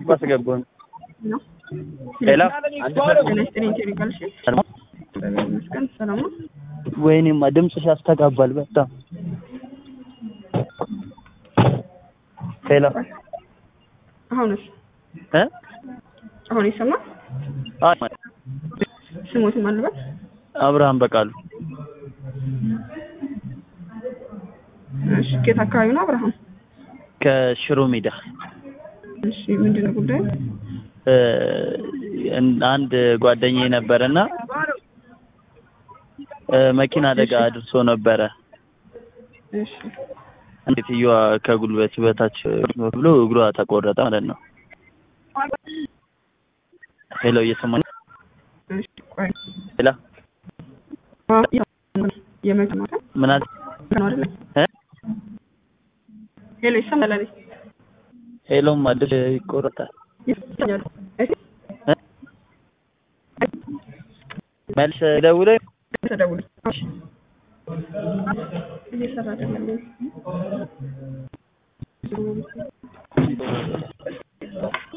አስገቡን። ነው ሌላ ጤና ይስጥልኝ ቴሪ ቃልሽ እግዚአብሔር ይመስገን ሰላም ነው ወይኔማ ድምፅሽ ያስተጋባል በጣም ሄሎ አሁንስ እ አሁን ይሰማል አይ ስሞትም አልበት አብርሃም በቃሉ እሺ ከየት አካባቢ ነው አብርሃም ከሽሮ ሜዳ እሺ ምንድን ነው ጉዳዩ እ አንድ ጓደኛዬ ነበረና እ መኪና አደጋ አድርሶ ነበረ። እሺ ሴትዮዋ ከጉልበት በታች ብሎ እግሯ ተቆረጠ ማለት ነው። ሄሎ እየሰማኝ እሺ ቆይ ሄላ የመኪና ምን አለ ነው አይደል እ ሄሎ ይሰማል አይደል ሄሎም አዲስ ይቆረጣል ይሰማኛል እሺ እ መልስ ደውለህ ተደውል እሺ እየሰራ አይደለም